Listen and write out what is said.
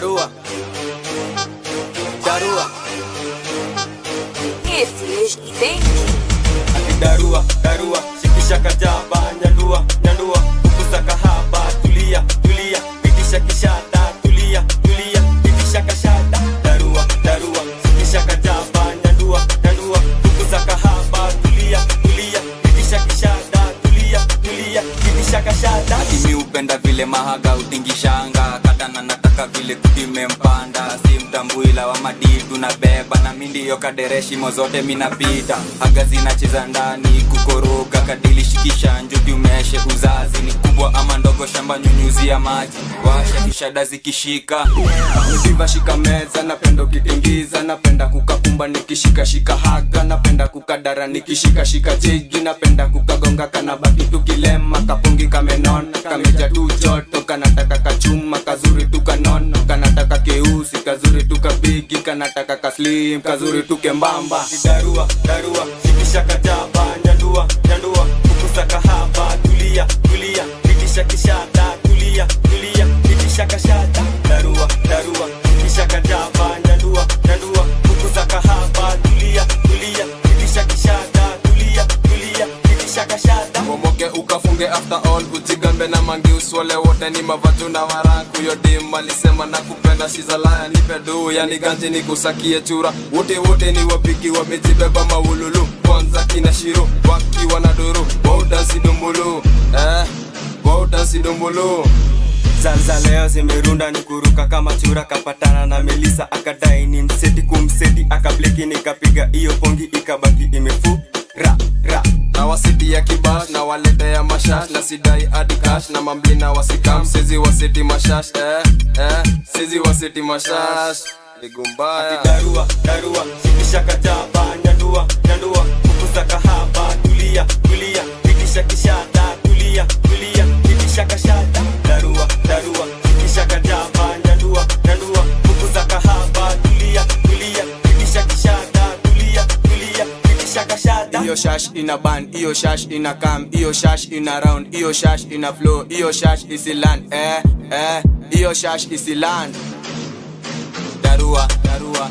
darua darua Esse tem ati darua darua shikisha kajaba nyandua nyandua kukuza kahaba tulia tulia pitisha kishada tulia tulia pitisha kashada darua darua shikisha kajaba nyandua nyandua kukuza kahaba tulia tulia pitisha kishada tulia tulia pitisha kashada Ati mi upenda vile mahaga utingishanga katana nataka vile kutimempanda si mtambuila wa madidu na beba na mi ndiyo kadereshimo zote minapita haga zinacheza ndani kukoroga kadili shikisha njuti umeshe uzazi ni kubwa ama ndogo shamba nyunyuzia maji washa kishada zikishika Nikiva shika meza napenda ukitingiza napenda kukakumba nikishikashika haga napenda kukadara nikishikashika jigi napenda kukagonga kanabaki tukilema kapungi kamenona kameja tu joto kanataka kachuma kazuri tu kanono kanataka keusi kazuri tu kabigi kanataka kaslim kazuri tu kembamba darua darua shikisha kajaba nyandua nyandua kukusa kahaba tulia tulia pitisha kishada tulia tulia pitisha kashada darua darua kisha kajaba nyandua nyandua kukuza kahaba tulia tulia pitisha kishada tulia tulia pitisha kashada momoke ukafunge after all ujigambe na mangi uswale wote ni mavatu na warangu yodim alisema na kupenda shizalaya nipe duu yani ganji ni kusakie chura wote wote ni wapiki wamejibeba maululu kwanza kina shiro wakiwa na duru waudansi dumbulu eh, waudansi dumbulu Zanza leo zimerunda ni kuruka kama chura kapatana na Melisa akadai ni mseti kumseti akableki nikapiga iyo pongi ikabaki imefu ra ra na wasiti ya kibash na walete ya mashash na sidai hadi cash na mambli na wasikam sezi wasiti mashash eh, eh, sezi wasiti mashash ligumbaya darua darua shikisha kajaba nyandua nyandua kukuza kahaba tulia tulia pitisha kishada tulia tulia pitisha kashada darua darua shikisha kajaba nyandua nyandua kukuza kahaba tulia tulia pitisha kishada tulia tulia pitisha kashada iyo shash ina ban iyo shash ina kam iyo shash ina round iyo shash ina flow iyo shash isiland eh eh iyo shash isiland darua darua